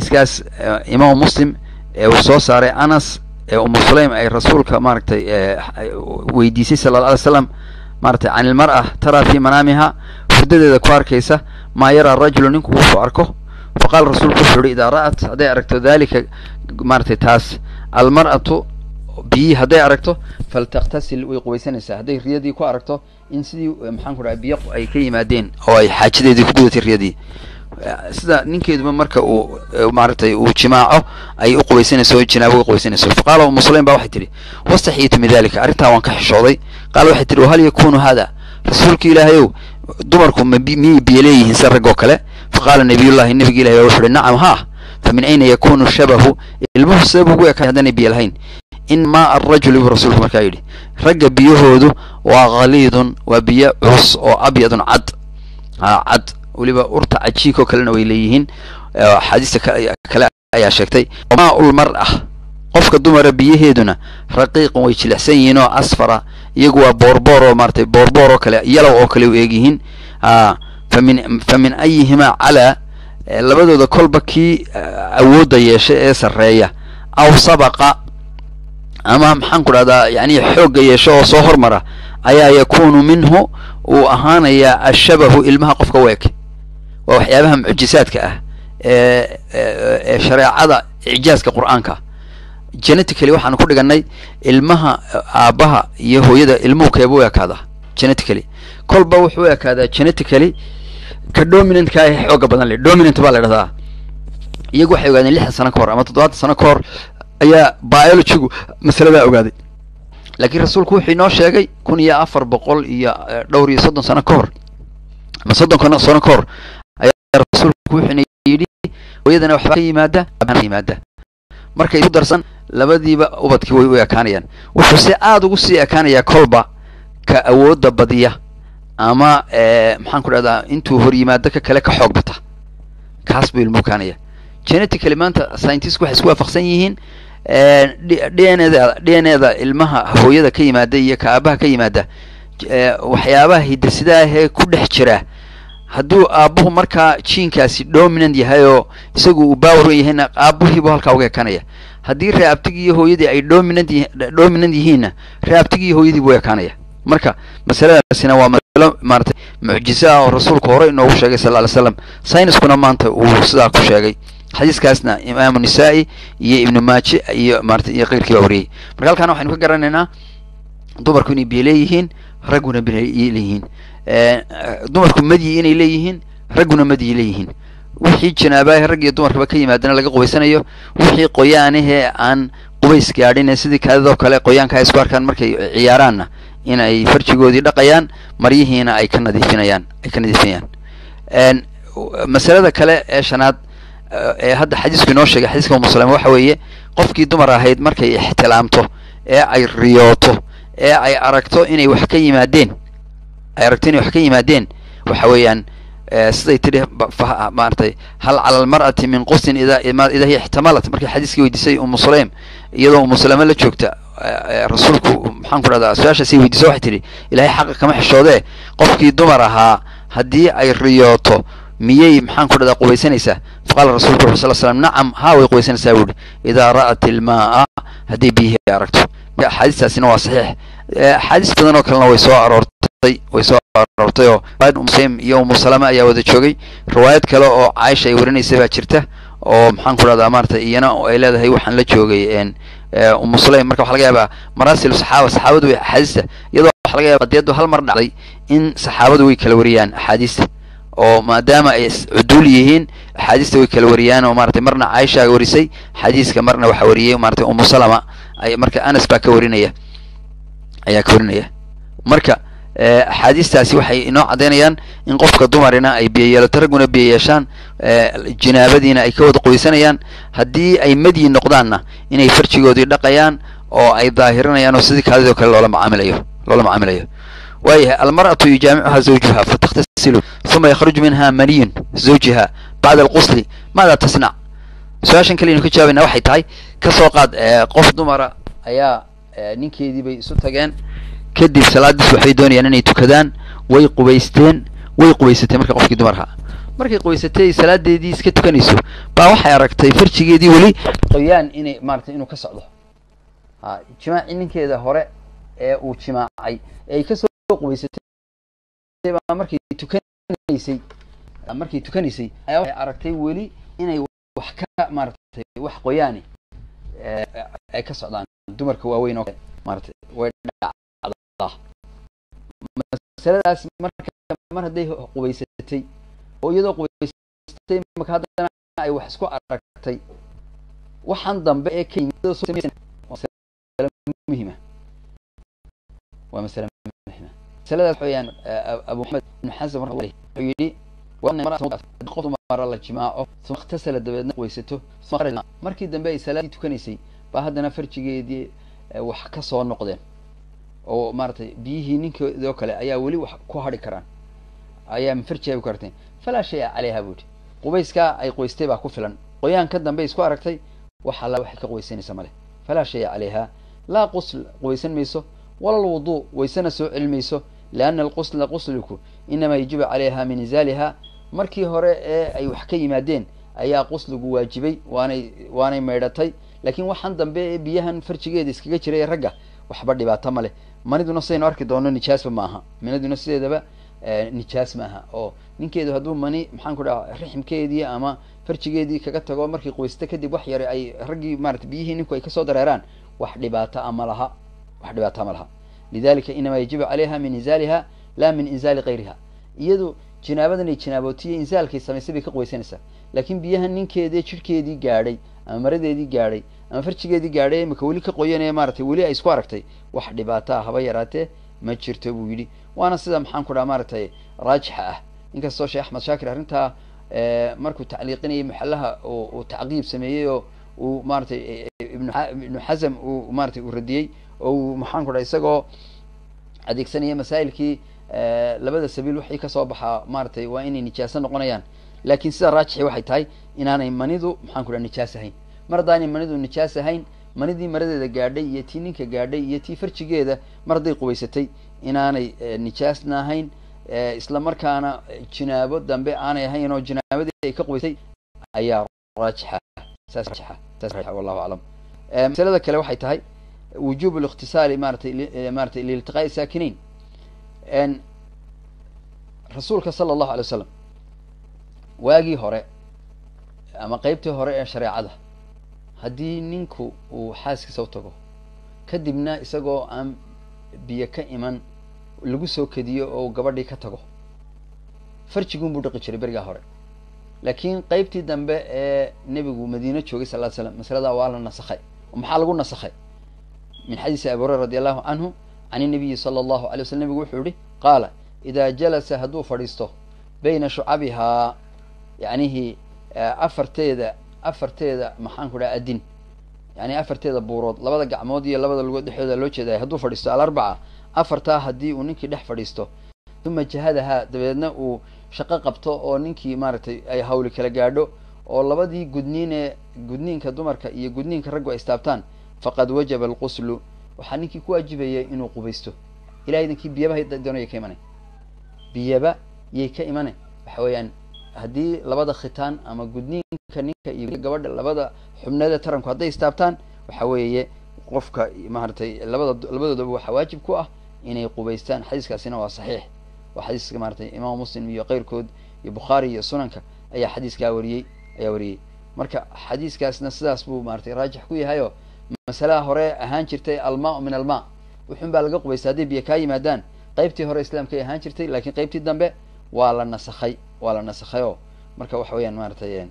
xadiiskaas imaamu muslim ee uu soo saaray anas ee umu sulaym ay rasuulka maaragtay weydiisay sala alla alay slam maaragtay can ilmar'a taraa fii manaamiha hurdadeeda ku arkaysa maa yaraa rajulu ninku wuxuu arko faqaala rasuulku wuxuu yihi idaa ra'at hadday aragto dalika maaragtay taas almar'atu biyi hadday aragto faltaktasil way qubaysanaysaa hadday riyadii ku aragto in sidii maxaan ku dhaha biyo ay ka yimaadeen oo ay xaajadeedii ku gudatay riyadii sida ninkeeduba marka uu maaragtay uu jimaaco ay u qubaysanayso jinaabo u qubaysanayso faqaala umu sulaym ba waxay tihi wastaxiyitu min dalika arrintaa waan ka xishooday qaala waxay tihi wahal yakunu hada rasuulka ilaahayow dumarku ma miyay biyo leeyihiin sida rag oo kale faqaala nabiyullahi nabiga ilahi wuxu uhi nacam haa fa min ayna yakunu shabahu ilmuhu sabab ugu ekaan haddaanay biyo lahayn in maa arajuli buu rasuulku markaa yidhi ragga biyahoodu waa khaliidun waa biyo culus oo abyadun cad a cad weliba urta cajiinka oo kalena way leeyihiin axaadiista kale ayaa sheegtay maa ul mar ah qofka dumara biyaheeduna raqiiqun way jilicsan yihiin oo asfara iyagu waa boorboor oo maaratay boorboor oo kale yalow oo kale u eegyihiin fa min fa min ayihimaa calaa labadooda kolba kii awoodda yeesha ee sarreeya aw sabaqa ama maxaan ku dhahdaa yani xoogga yeesho oo soo hormara ayaa yakunu minhu uu ahaanayaa ashabahu ilmaha qofka u eg waa waxyaabaha mucjisaadka ah ee ee shareecada icjaaska qur'aanka genetically waxaanu ku dhiganay ilmaha aabbaha iyo hooyada ilmuhu keeba u ekaada genetically kolba wuxuu u ekaadaa genetically ka dominantka ee xooga badan le dominant baa la dhahdaa iyagu waxay ogaadeen lixdan sano ka hor ama toddobaatan sano ka hor ayaa biologygu masaladaa ogaaday laakiin rasuulku wuxuu inoo sheegay kun iyo afar boqol iyo dhowr iyo soddon sano ka hor ama soddon sano ka hor ayaa rasuulku wuxuuna yidhi hooyadana waxbaa ka yimaada ka yimaada markay isu darsan labadiiba ubadkii way u ekaanayaan wuxuu se aada ugu sii ekaanayaa kolba ka awoodda badiya ama maxaan ku dhahdaa intuu hor yimaado ka kale ka xoog bata kaas buu ilmu ekaanaya genetically maanta scientistku waxay isku waafaqsan yihiin d n eda d n eda ilmaha hooyada ka yimaada iyo ka aabaha ka yimaada waxyaabaha hidasidaahee ku dhex jira hadduu aabuhu markaa jiinkaasi dominant yahay oo isagu uu baawaran yahayna aabuhiibu halkaa uga ekanaya haddii reabtigii iyo hooyadii ay dominant dominant yihiinna reabtigii iyo hooyadii buu ekaanaya marka masaladaasina waa masalo maaratay mucjiso ah oo rasuulku hore inoogu sheegay sal ly slam syniskuna maanta uu sidaa ku sheegay xadiiskaasna imaamu nisaa-i iyo ibnu maaje iyo maarata iyo keyrkii baa wariyey marka halkaana waxaynu ka garanaynaa dumarku inay biyo leeyihiin ragguna biyo leeyihiin dumarku madyi inay leeyihiin ragguna madyi leeyihiin wixii janaabaha rag iyo dumarkaba ka yimaadana laga qubaysanayo wixii qoyaanahee aan qubays gaadhin sidii kaadadoo kale qoyaanka ay isku arkaan markay ciyaaraanna in ay farjigoodii dhaqayaan maryihiina ay ka nadiifinayaan ay ka nadiifinayaan masalada kale ee shanaad ee hadda xadiisku inoo sheegay xadiiska umuslama waxa weeye qofkii dumar ahayd markay ixtilaamto ee ay riyooto ee ay aragto inay wax ka yimaadeen ay aragto inay wax ka yimaadeen waxa weeyaan siday tidhi maaratay hal cala almar'ati min qusin ida ida hiya ixtamalat markay xadiiskii weydiisay umu sulaym iyadoo umu salame la joogta rasuulku maxaan ku dhahdaa su-aashaasay weydiisa waxay tidhi ilahay xaqa kama xishoodee qofkii dumar ahaa haddii ay riyooto miyay maxaan ku dhahdaa qubaysanaysaa faqaala rasulku wuxu sal slam nacam haa way qubaysanaysaa buuhi idaa ra'at ilmaaa hadday biyihii aragto marka axaadiistaasina waa saxiix axaadiis badan oo kalena way soo aroortay way soo aroortay oo muslim iyo umu salama ayaa wada joogay riwaayad kale oo caaisha ay warinaysa baa jirta oo maxaan ku dhahdaa maaratay iyana ay leedahay waxaan la joogay umu sulaym marka waxa laga yaabaa maraasil saxaaba saxaabadu way axaadiista iyadoo waxa laga yaaba qadiyaddu hal mar dhacday in saxaabadu way kala wariyaan axaadiista oo maadaama ay cuduul yihiin axaadiista way kala wariyaan oo maratay marna caaisha warisay xadiiska marna waxa wariyay maratay umu salama ay marka anas baa ka warinaya ayaa ka warinaya marka axaadiistaasi waxay inoo caddaynayaan in qofka dumarina ay biyo yeelato ragguna biyo yeeshaan jinaabadiina ay ka wada qoysanayaan haddii ay madyi noqdaanna inay farjigoodii dhaqayaan oo ay daahirinayaan oo sidii kaadidoo kale loola macaamilayo loola macaamilayo waayahay almar'atu yujaamicuha zawjuha fatakhtasilu uma yakhruju minha maniyun zawjiha bacda alqusli maada tasnac su-aashan kaleynu ka jawaabayna waxay tahay kasoo qaad qof dumara ayaa ninkeedii bay isu tageen kadib salaadiis waxbay doonayaan inay tukadaan way qubaysteen way qubaysatay marka qofkii dumarka markay qoysatay salaadeedii iska tukanayso baa waxay aragtay farjigeedii weli qoyaan inay maaratay inuu ka socdo ha jimaaci ninkeeda hore ee uu jimaacay ee ay kasoo qubaysatay baa markay tukanaysay markay tukanaysay ayaa waxay aragtay weli inay wax ka maaratay wax qoyaani ay ka socdaan dumarka waaweyn oo kale maaratay way dhacdaa masaladaas marka mar hadday qubaysatay oo iyadoo qubaysatay marka haddana ay wax isku aragtay waxaan dambe ee ka yimid muhima waa masale muhima masaladaas waxa weeyaan abu maxamed ibn xasan wuxuu yidhi qof dumara la jimaaco uma ikhtasala dabeedna qubaysato markii dambe ay salaadii tukanaysay baa haddana farjigeedii wax ka soo noqdeen oo maaratay biyihii ninkeedoo kale ayaa weli wax ku hadhi karaan ayaa farjiga ku karteen falaa shaya caleyha buu yihi qubayskaa ay qoystay baa ku filan qoyaan ka dambe isku aragtay wax alla waxay ka qubaysanaysa male falaa shaya caleyha laa qusl qubaysan mayso wala lwuduu waysana soo celi mayso lianna alqusla qusliku inamaa yajibu calayha min inzaaliha markii hore ee ay wax ka yimaadeen ayaa qusligu waajibay waanay waanay maydhatay laakiin waxaan dambe ee biyahan farjigeeda iskaga jiray ee ragga waxba dhibaato ma leh maniduna sidaynu arki doono nijaasba ma aha maniduna sideedaba nijaas ma aha oo ninkeedu hadduu mani maxaan ku dhaha riximkeedii ama farjigeedii kaga tago markii qoysta kadib wax yare ay raggii maarata biyihii ninku ay kasoo dareeraan wax dhibaata a ma laha wax dhibaata ma laha lidalika inamaa yajibu calayha min inzaaliha la min inzaali kayriha iyadu jinaabadan ay jinaabootiyey inzaalkay samaysay bay ka qubaysanaysaa laakiin biyahan ninkeedii jidhkeedii gaadhay ama maradeedii gaadhay ama farjigeedii gaadhay imika weli ka qoyanee maaratay weli ay isku aragtay wax dhibaataa haba yaraatee ma jirto buu yidhi waana sida maxaan ku dhaha maaratay raajixa ah inkastoo sheekh axmed shaakir arrintaa markuu tacliiqinayay maxalaha uu tacqiib sameeyey oo uu maaratay ibnu xasam uu maaratay uu radiyey oo uu maxaan ku dhaha isagoo adeegsanaya masaa'ilkii labada sabiil wixii kasoo baxaa maaratay waa inay nijaaso noqonayaan laakiin sida raajixi waxay tahay inaanay manidu maxaan ku dhaha nijaas ahayn mar haddaanay manidu nijaas ahayn manidii maradeeda gaadhay iyo tii ninka gaadhay iyo tii farjigeeda mar hadday qubaysatay inaanay nijaasna ahayn isla markaana jinaabo dambe aanay ahayn oo jinaabadii ay ka qubaysay ayaa raajixa saas raajixa saas raajixa wallahu aclam masalada kale waxay tahay wujuub الاktisaali maaratay maaratay liiltiqaa'i saakiniin rasuulka sala allahu alay waslam waagii hore ama qeybtii hore ee shareecada haddii ninku uu xaaskiisa u tago kadibna isagoo aan biyo ka iman lagu soo kediyo oo gabadhii ka tago farjiguun buu dhaqi jiray berigaa hore laakiin qeybtii dambe ee nebigu madiine joogay sal ly slam masaladaa waa la nasakhay oo maxaa lagu nasakhay min xadiisi abi hurera radi allahu canhu can inabiyi sala allahu alay waslam nebigu wuxuu yihi qaala idaa jalasa hadduu fadhiisto bayna shucabihaa yacnihii afarteeda afarteeda maxaan ku dhaha adin yani afarteeda buurood labada gacmood iyo labada lugood dhexdooda loo jeedaay hadduu fadhiisto alarbaca afartaa haddii uu ninkii dhex fadhiisto uma jahadahaa dabeedna uu shaqo qabto oo ninkii maaragtay ay hawli kala gaadho oo labadii gudniin ee gudniinka dumarka iyo gudniinka raggu ay istaabtaan faqad wajaba alquslu waxaa ninkii ku waajibaya inuu qubaysto ilahay idinkii biyaba doonaya ka imanay biyaba yay ka imanay waxa weeyaan haddii labada khitaan ama gudniinka ninka iyo gabadha labada xubneeda taranku hadday istaabtaan waxa weeye qofka maaragtay labada labadoodaba waxaa waajib ku ah inay qubaystaan xadiiskaasina waa saxiix waa xadiiska maaratay imaam muslim iyo keyrkood iyo bukhaari iyo sunanka ayaa xadiiskaa wariyey ayaa wariyey marka xadiiskaasna sidaas buu maaratay raajix ku yahayo masalaha hore ahaan jirtay almaa min almaa wuxun baa laga qubaystay hadday biyo kaa yimaadaan qeybtii hore islaamkay ahaan jirtay lakiin qeybtii dambe waa la nasakhay waa la nasakhay oo marka waxa weeyaan maaratay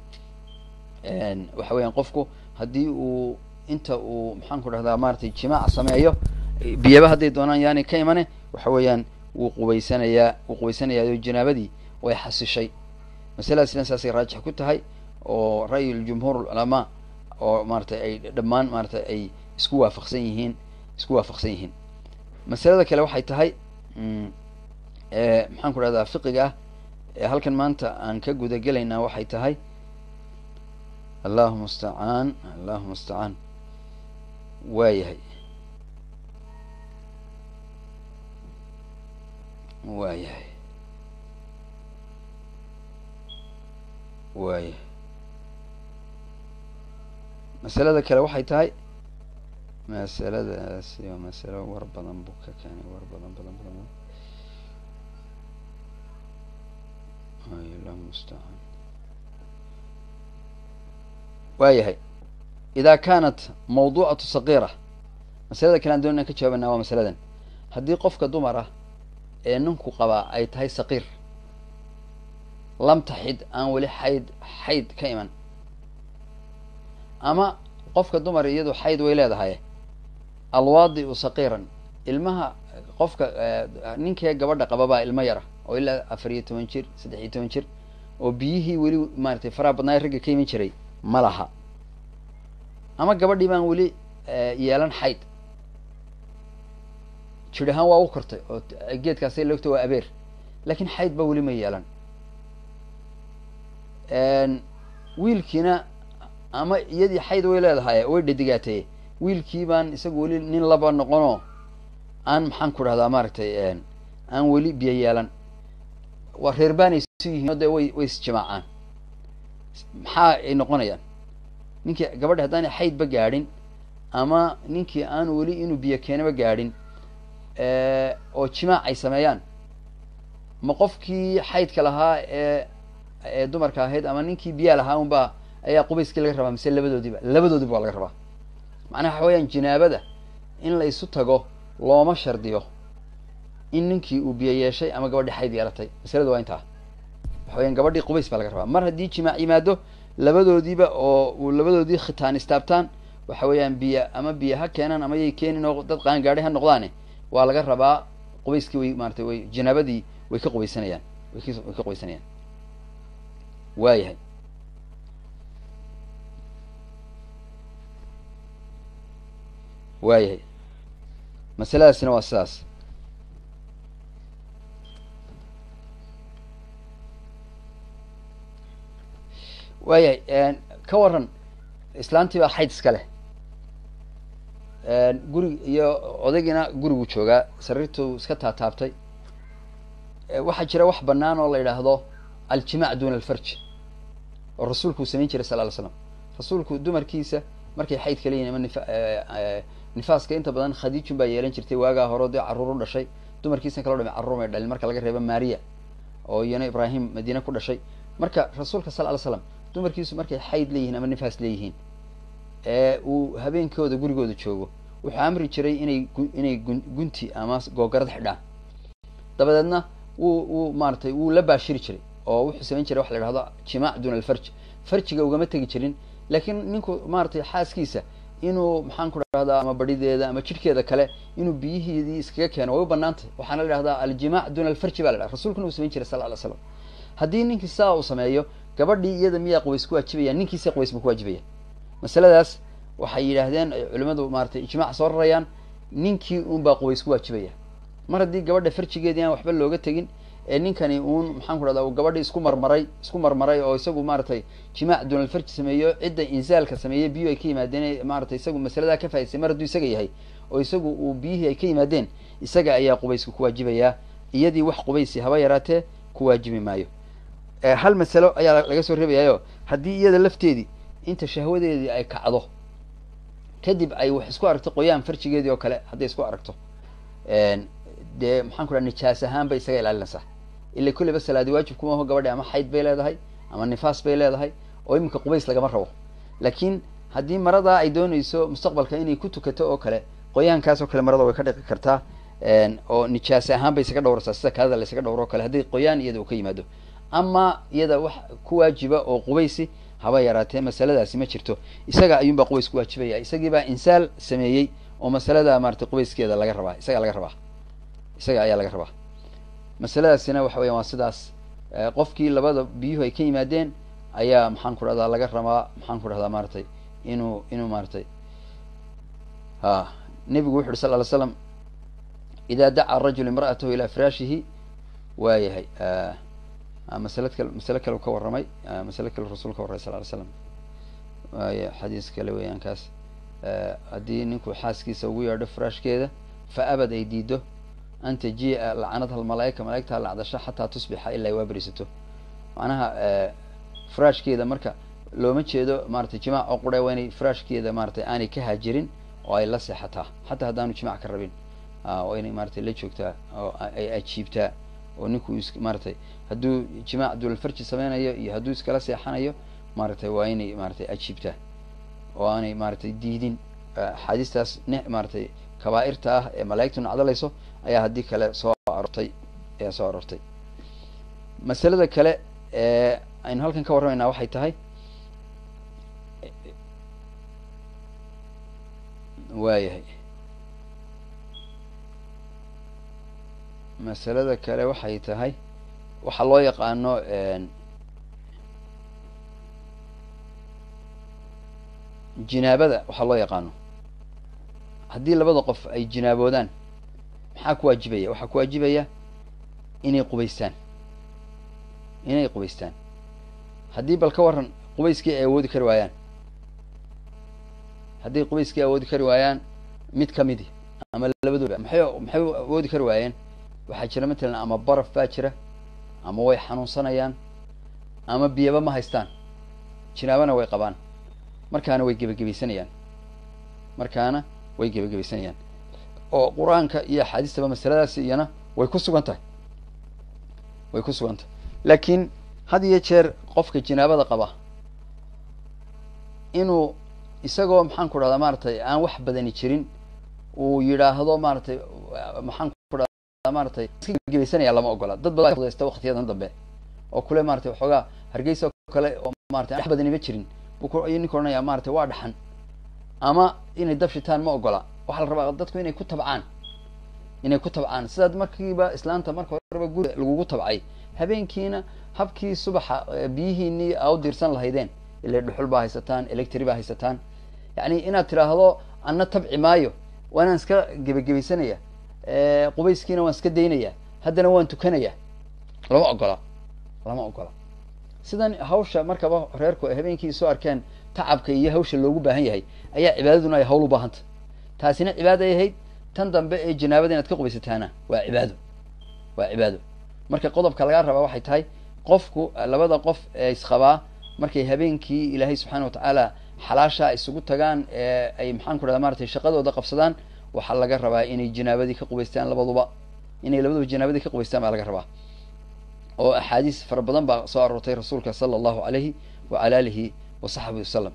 waxa weeyaan qofku haddii uu inta uu maxaan ku dhahdaa maaratay jimaac sameeyo biyaba hadday doonaan yaani ka imane waxa weeyaan wuu qubaysanayaa wuu qubaysanayaa oo janaabadii way xasishay masaladaasna saasay raajix ku tahay oo ra'yi ljumhuur culamaa oo maaratay ay dhammaan maaratay ay isku waafaqsan yihiin isku waafaqsan yihiin masalada kale waxay tahay maxaan ku dhahdaa fiqiga ah ee halkan maanta aan ka guda gelaynaa waxay tahay allahuma mustacaan allahuma mustacaan waayahay waayahay waaya masalada kale waxay tahay masaladaasi waa masalo war badan buu ka keenay war badan badan badan allahu mustacaan waayahay ida kanat mawduucatu saqiira masalada kale aan doon inaan ka jawaabana waa masaladan haddii qofka dumar ah ee ninku qabaa ay tahay saqiir lam taxid aan weli xayd xayd ka iman ama qofka dumar iyadu xayd way leedahay alwaadiu saqiiran ilmaha qofka ninkee gabadha qababaa ilmo yara oo ilaa afar iyo toban jir saddex iyo toban jir oo biyihii weli maaratay faraha badnaayo ragga ka iman jiray ma laha ama gabadhii baan weli yeelan xayd jir ahaan waa u kortay oo geedkaasay loogta waa abeer laakiin xayd ba weli ma yeelan wiilkiina ama iyadii xayd way leedahay way dhadigaatay wiilkii baan isagu weli nin laba noqonoo aan maxaan ku dhahdaa maaragtay aan weli biyo yeelan waa reer baanay su yihiin o dee way way isjimaacaan maxaa ay noqonayaan ninkii gabadhi haddaanay xaydba gaadhin ama ninkii aan weli inuu biyo keenaba gaadhin oo jimaac ay sameeyaan ma qofkii xaydka lahaa ee ee dumarka ahayd ama ninkii biyaa lahaa unbaa ayaa qubayskii laga rabaa mise labadoodiiba labadoodiba waa laga rabaa macnaha waxa weeyaan jinaabada in la isu tago looma shardiyo in ninkii uu biyo yeeshay ama gabadhii xayd yeelatay masaladu waa intaa waxa weyaan gabadhii qubays baa laga rabaa mar haddii jimaac yimaado labadoodiiba oo uu labadoodii khitaan istaabtaan waxa weeyaan biyo ama biyo ha keenaan ama yay keenin oo dad qaan gaadhay ha noqdaane waa laga rabaa qubayskii way maaratay way jinaabadii way ka qubaysanayaan way k way ka qubaysanayaan waayahay waayahay masaladaasina waa sidaas waayahay ka waran islaantii baa xayd iska leh gurig iyo odaygiina gurigu joogaa sariirtuu iska taataabtay waxaa jira wax banaan oo la yidhaahdo aljimac duna alfarj oo rasuulku uu samayn jiray sal ly slam rasuulku dumarkiisa markay xayd kala yihin ama nifa nifaaska inta badan khadiijun baa yeelan jirtay waagaa hore dee carruur u dhashay dumarkiisna kaloo dhame carruur may dhalin marka laga reebo maria oo iyana ibraahim madiine ku dhashay marka rasuulka sal ly slam dumarkiisu markay xayd leeyihiin ama nifaas leeyihiin ee uu habeenkooda gurigooda joogo wuxuu amri jiray inay inay gunti ama googarad xidhaan dabadeedna wuu wuu maaratay wuu la baashiri jiray oo wuxuu samayn jiray waxa la yidhahdo jimaac duna alfarj farjiga ugama tegi jirin laakiin ninku maaratay xaaskiisa inuu maxaan ku dhahdaa ama badideeda ama jidhkeeda kale inuu biyihiidii iskaga keeno way u banaantay waxaana la dhahdaa aljimac duna alfarji ba la dhaha rasulkuna uu samayn jiray sal ly slam haddii ninkii saa uu sameeyo gabadhii iyada miyaa qubays ku waajibaya ninkiisa qubays buu ku waajibaya masaladaas waxay yidhaahdeen ay culimadu maaratay ijmaac soo rarayaan ninkii uun baa qubays ku waajibaya mar haddii gabadha farjigeedii aan waxba looga tegin ee ninkani uun maxaan ku dhahdaa uu gabadhii isku marmaray isku marmaray oo isagu maaratay jimaac dunal farji sameeyo cidda insaalka sameeyey biyu ay ka yimaadeen maaratay isagu masaladaa ka faa'idsay mar hadduu isaga yahay oo isagu uu biyihii ay ka yimaadeen isaga ayaa qubaysku ku waajibayaa iyadii wax qubaysi haba yaraatee ku waajibi maayo hal masalo ayaa laga soo reebayaayo haddii iyada lafteedii inta shahwadeedii ay kacdo kadib ay wax isku aragto qoyaan farjigeedii oo kale hadday isku aragto dee maxaan ku dhaha nijaas ahaan bay isaga ilaalinaysaa ila kulleyba salaadi waajib kuma aho gabadhi ama xayd bay leedahay ama nifaas bay leedahay oo iminka qubays lagama rabo laakiin haddii maradaa ay doonayso mustaqbalka inay ku tukato oo kale qoyaankaas oo kale marada way ka dhiqi kartaa oo nijaas ahaan bay isaga dhowraysaa sida kaadada la isaga dhowro o kale hadday qoyaan iyada uu ka yimaado ama iyada wax ku waajiba oo qubaysi haba yaraatee masaladaasi ma jirto isaga ayuunbaa qubays ku waajibaya isagiibaa insaal sameeyey oo masalada maaratay qubayskeeda laga rabaa isagaa laga rabaa isaga ayaa laga rabaa masaladaasina waxa weyan waa sidaas qofkii labada biyuhu ay ka yimaadeen ayaa maxaan ku dhahdaa laga rabaa maxaan ku dhahdaa maaratay inuu inuu maaratay ha nebigu wuxu uhi sal ly slam ida daca rajul imra'atahu ilaa firaashihi waa yahay masalad kale masale kale u ka warramay masale kale rasul ka warramay sal ly slam waaya xadiis kale weeyaan kaas haddii ninku xaaskiisa ugu yeedho firaashkeeda fa abad ay diido an tajii'a lacanadha almalaaika malaigta lacdasho xataa tusbixa ilaa ay waa berisato macnaha faraashkeeda marka looma jeedo maratay jimaac oo qura waa inay faraashkeeda maratay aanay ka haajirin oo ay la seexataa xataa haddaanu jimac ka rabin waa inay maratay la joogtaa oo ay ajiibtaa oo ninku is maratay hadduu jimaac dulalfarji sameynayo iyo hadduu iskala seexanayo maratay waa inay maratay ajiibtaa oo aanay maratay diidin axaadiistaas n maratay kabaa-irta ah ee malaa'igtu nacdalayso ayaa haddii kale soo arortay ayaa soo aroortay masalada kale ee aynu halkan ka warramaynaa waxay tahay waayahay masalada kale waxay tahay waxaa loo yaqaano jinaabada waxaa loo yaqaano haddii labada qof ay jinaaboodaan maxaa ku waajibaya waxaa ku waajibaya inay qubaystaan inay qubaystaan haddii bal ka warran qubayskii ay awoodi kari waayaan haddii qubayskii awoodi kari waayaan mid kamidi ama labadooda maxay maxay awoodi kari waayeen waxaa jira matalan ama baraf baa jira ama way xanuunsanayaan ama biyaba ma haystaan jinaabana way qabaan markaana way gebagabaysanayaan markaana way gebagabaysanayaan oo qur-aanka iyo axaadiistaba masaladaasi iyana way ku sugan tahay way ku sugan tahay laakiin had iyo jeer qofka jinaabada qaba inuu isagoo maxaan ku dhahdaa maaragtay aan wax badani jirin uu yidhaahdo maaragtay maxaan ku dhahdaa maaragtay iska gebagabaysanaya lama ogola dad badan fudaysta waktiyadan dambe oo kule maratay waxoogaa hargeysa oo kale oo maratay wax badaniba jirin buu ayuu ninka odhanaya maratay waa dhaxan ama inay dab shitaan ma ogola waxaa la rabaa dadku inay ku tabcaan inay ku tabcaan sidaad markiiba islaanta marka horeba guri lagugu tabcay habeenkiina habkii subaxa biyihiinii aa u diirsan lahaydeen ile dhuxul baa haysataan electry baa haysataan yani inaad tidhaahdo anna tabci maayo waa inaan iska gebagebaysanaya qubayskiina waan iska daynaya haddana waan tukanaya lama ogola lama ogola sidan hawsha markaba reerku ay habeenkii soo arkeen tacabka iyo hawsha loogu baahan yahay ayaa cibaadaduna ay hawl u baahanta taasina cibaaday ahayd tan dambe ee janaabada inaad ka qubaysataana waa cibaado waa cibaado marka qodobka lagaa rabaa waxay tahay qofku labada qof ee isqabaa markay habeenkii ilaahay subxaana watacaala xalaasha isugu tagaan ee ay maxaan ku dhahda maratay shaqadooda qabsadaan waxaa laga rabaa inay janaabadii ka qubaystaan labaduba inay labaduba janaabadii ka qubaystaan baa laga rabaa oo axaadiis fara badan baa soo aroortay rasuulka sala allahu alayhi wacala alihi wa saxbihi wasalam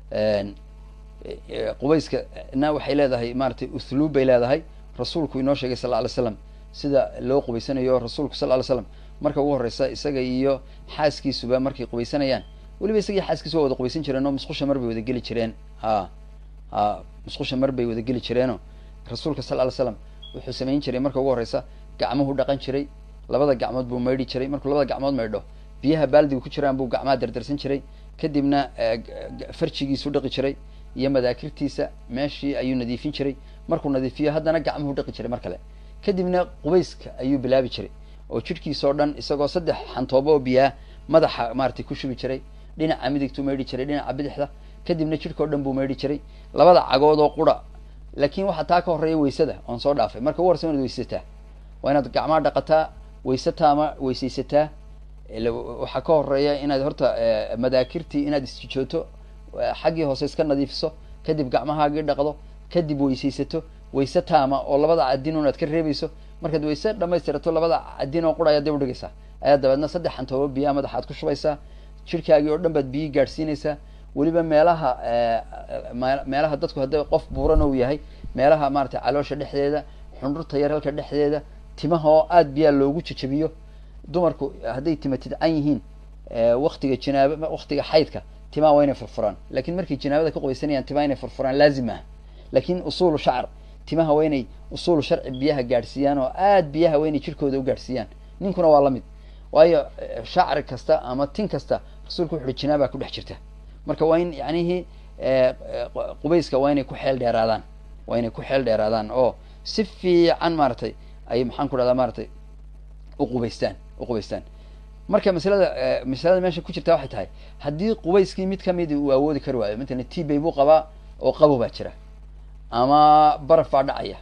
qubayska na waxay leedahay maratay uthluub bay leedahay rasuulku inoo sheegay sal ly slam sida loo qubaysanayo rasuulku sal ly slam marka ugu horeysa isaga iyo xaaskiisuba markay qubaysanayaan weliba isaga iyo xaaskiisu waa wada qubaysan jireen oo musqusha mar bay wada geli jireen ha ha musqusha mar bay wada geli jireenoo rasuulka sal ly slam wuxuu samayn jiray marka ugu horeysa gacmuhu dhaqan jiray labada gacmood buu maydhi jiray markuu labada gacmood maydho biyaha baaldiga ku jiraan buu gacmaha dardarsan jiray kadibna farjigiisu dhaqi jiray iyo madaakirtiisa meeshii ayuu nadiifin jiray markuu nadiifiyo haddana gacmuhu dhaqi jiray mar kale kadibna qubayska ayuu bilaabi jiray oo jidhkiisa oo dhan isagoo saddex xantoobo oo biyaa madaxa maratay ku shubi jiray dhinaca midigtuu maydhi jiray dhinaca bidixda kadibna jidhka o dhan buu maydhi jiray labada cagood oo qura laakiin waxaa taa ka horreeya weysada oon soo dhaafay marka ugu horeysa inaad weysataa waa inaad gacmaha dhaqataa weysataa ama weysaysataa waxaa ka horeeya inaad horta madaakirtii inaad isjijooto xaggii hoose iska nadiifiso kadib gacmahaagii dhaqdo kadib weysaysato wayse taama oo labada cadin un aad ka reebayso markaad wayse dhamaystirato labada cadin oo qura ayaad dib udhigaysaa ayaa dabeedna saddex xantoobo biyaa madaxa ad ku shubaysaa jidhkaagii oo dhan baad biyi gaadhsiinaysaa weliba meelaha meelaha dadku hadday qof buuran ou yahay meelaha maratay caloosha dhexdeeda xundhurta yar halka dhexdeeda timaha oo aada biyaa loogu jajabiyo dumarku hadday tima tidcan yihiin waktiga jinaaba waktiga xaydka timaha waa inay furfuraan lakin markay jinaabada ka qubaysanayaan timaha inay furfuraan laazim ah lakin usuulu shacr timaha waa inay usuulu sharci biyaha gaadhsiiyaan oo aad biyaha waa inay jirkooda u gaadhsiiyaan ninkuna waa lamid waayo shacri kasta ama tin kasta rasuulku wuxu uhi jinaaba ku dhex jirta marka waa in yanihii qubayska waa inay ku xeel dheeraadaan waa inay ku xeel dheeraadaan oo si fiican maaragtay ay maxaan ku dhahdaa maaragtay uqubaystaan uqubaystaan marka masalada masalada meesha ku jirta waxay tahay haddii qubayskii mid kamidi uu awoodi kari waayo matalan tbay buu qabaa oo qabo baa jira ama baraf baa dhacaya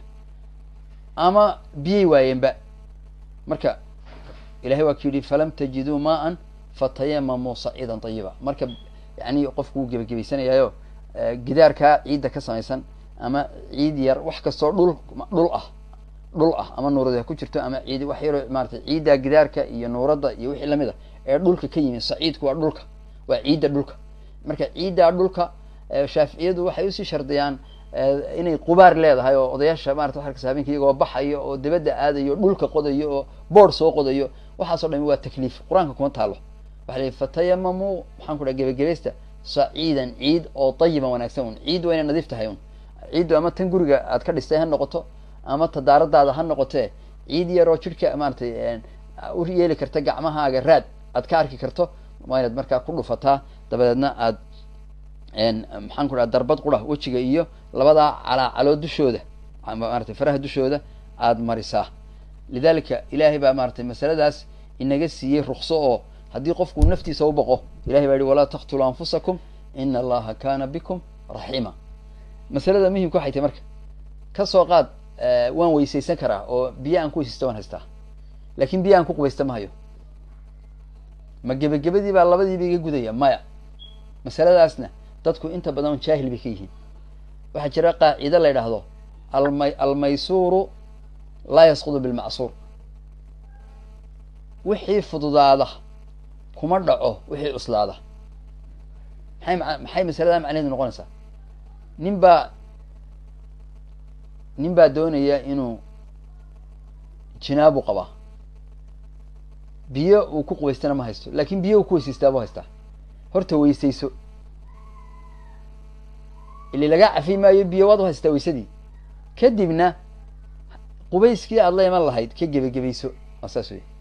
ama biyay waayeenba marka ilahay waa ku yidhi falam tajiduu maan fatayamamuu saciidan tayiba marka yani qofku wuu gebagabaysanayaayo gidaarkaa ciidda ka samaysan ama ciid yar wax kastoo dhul dhul ah dhul ah ama nuurad ha ku jirto ama ciid wax yaroo maratay ciidda gidaarka iyo nuuradda iyo wixii lamid a ee dhulka ka yimid saciidku waa dhulka waa ciidda dhulka marka ciiddaa dhulka shaaficiyadu waxay usii shardiyaan inay qubaar leedahay oo odayaasha marata wa arkasa habeenka iyagoo baxayo oo dibadda aadayo dhulka qodayo oo board soo qodayo waxaasoo dhami waa takliif qur-aanka kuma taalo waxa la fatayamamuu maxaan ku dhaha gebagabaysta saciidan ciid oo tayiban wanaagsan un ciid waa inay nadiif tahay un ciiddu ama tan guriga aad ka dhistay ha noqoto ama tadaaradaada ha noqotee ciid yaroo jidhka maaratay u yeeli karta gacmahaaga raad aad ka arki karto waa inaad markaa ku dhufataa dabadeedna aad maxaan ku dhaha darbad qura wejiga iyo labadaa calaacaloo dushooda maratay faraha dushooda aad marisaa lidalika ilaahay baa maaratay masaladaas inaga siiyey rukso oo haddii qofku naftiisa u baqo ilahay baa yihi walaa taqtuluu anfusakum ina allaha kana bikum raxiima masalada muhimka waxay tahy marka kasoo qaad waan weysaysan karaa oo biyo aan ku weysaysta waan haystaa lakin biyo aan ku qubaysta ma hayo ma gebagabadii baa labadiiba iga gudaya maya masaladaasna dadku inta badan jaahil bay ka yihiin waxaa jira qaacido la yidhaahdo almay almaysuuru laa yasqudu bilmacsuur wixii fududaada kuma dhaco wixii cuslaada maxay ma maxay masalada macnaheedu noqonaysaa nin baa nin baa doonaya inuu jinaabu qabaa biyo uu ku qubaystana ma haysto lakin biyo uu ku weysaystaabuu haystaa horta weysayso ili lagaa cafi maayo biyo waad u haystaa weysadii kadibna qubayskii aad la iman lahayd ka gebagabayso waa saas wey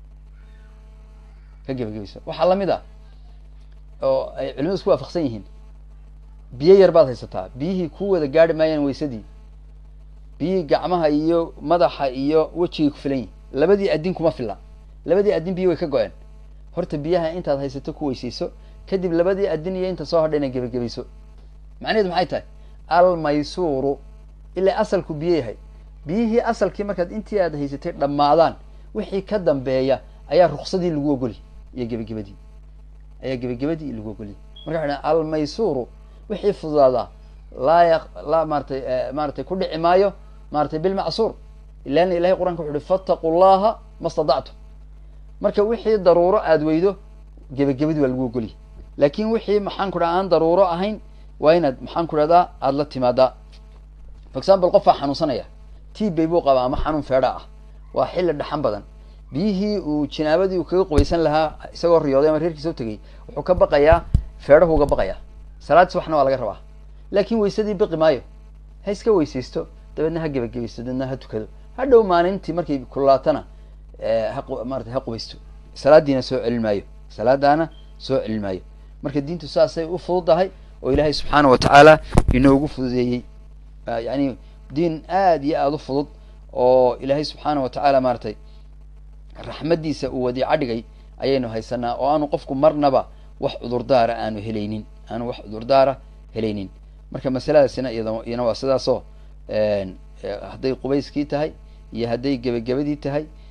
ka gebagabayso waxaa lamid a oo ay culimadu isku waafaqsan yihiin biyo yar baad haysataa biyihii ku wada gaari maayaan weysadii biyihii gacmaha iyo madaxa iyo wejigay ku filan yihin labadii addin kuma filla labadii addin biyo way ka go-een horta biyaha intaad haysato ku weysayso kadib labadii addin iyo inta soo hadha inaad gebagabayso macnaheedu maxay tahay almaysuuru ilaa asalku biyo yahay biyihii asalkii markaad intii aad haysatay dhammaadaan wixii ka dambeeya ayaa ruksadii lagu ogoli iyo gebagabadii ayaa gebagabadii lagu ogoliy marka waxa almaysuuru wixii fududaadaa laa ya laa maaratay maaratay ku dhici maayo maaratay bilmacsuur ilan ilahay qur'anka wuxu uhi fattaqu llaha ma stadactum marka wixii daruuro aad weydo gebagabadii waa lagu ogoliy laakin wixii maxaan ku dhaha aan daruuro ahayn waa inaad maxaan ku dhahdaa aada la timaadaa for example qofaa xanuunsanaya tbay buu qabaa ama xanuun feedha ah waa xilli dhaxan badan biyihii uu jinaabadii uu kaga qubaysan lahaa isagoo riyooday ama reerkiisa u tegay wuxuu ka baqayaa feedhahu uga baqayaa salaad subaxna waa laga rabaa laakin weysadii baqi maayo ha iska weysaysto dabeedna ha gebagabaysto dabeedna ha tukado ha dhow maalintii markay kululaatana ha maarata ha qubaysto salaadiina soo celin maayo salaadaana soo celin maayo marka diintu saasay u fududahay oo ilaahay subxaana wa tacaala inoogu fududeeyey yani diin aad iyo aada u fudud oo ilaahay subxaana wa tacaala maaratay raxmaddiisa uu wadiica dhigay ayaynu haysanaa oo aanu qofku marnaba wax cudurdaara aanu helaynin aanu wax cudurdaara helaynin marka masaladaasina iyada iyana waa sidaasoo hadday qubayskii tahay iyo hadday gebagabadii tahay